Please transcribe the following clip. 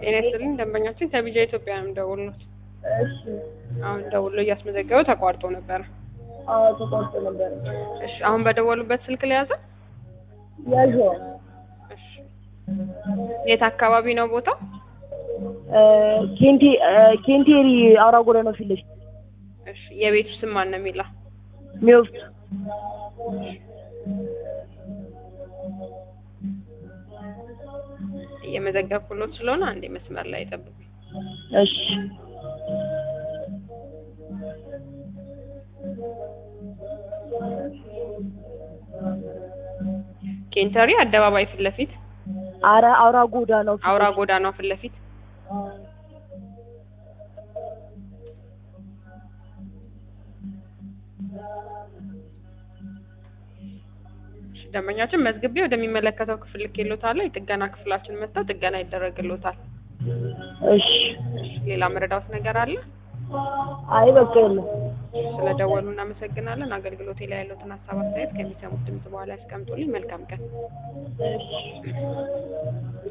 ጤና ይስጥልኝ ደንበኛችን ከቢጃ ኢትዮጵያ ነው የምደውልዎት። እሺ አሁን ደውሎ እያስመዘገበ ተቋርጦ ነበረ። አዎ ተቋርጦ ነበረ። እሺ አሁን በደወሉበት ስልክ ለያዘ? ያዥዋ እሺ የት አካባቢ ነው ቦታው? ኬንቴ ኬንቴሪ አውራ ጎዳና ፊት ለፊት እሺ የቤቱ ስም ማን ነው የሚለው? ሚወፍት እየመዘገብኩሎት ስለሆነ አንዴ መስመር ላይ ጠብቁኝ። እሺ ኬንተሪ አደባባይ ፊት ለፊት አረ አውራ ጎዳናው ፊት አውራ ለፊት። ጎዳናው ፊት ለፊት እሺ፣ ደንበኛችን መዝግቤ ወደሚመለከተው ክፍል ልኬሎታለሁ። የጥገና ክፍላችን መጥተው ጥገና ይደረግሎታል። እሺ እሺ፣ ሌላ መረዳት ነገር አለ? አይ በቃ የለም። ስለደወሉ እናመሰግናለን። አገልግሎቴ ላይ ያሉትን ሀሳብ አስተያየት ከሚሰሙት ድምጽ በኋላ ያስቀምጡልኝ። መልካም ቀን። እሺ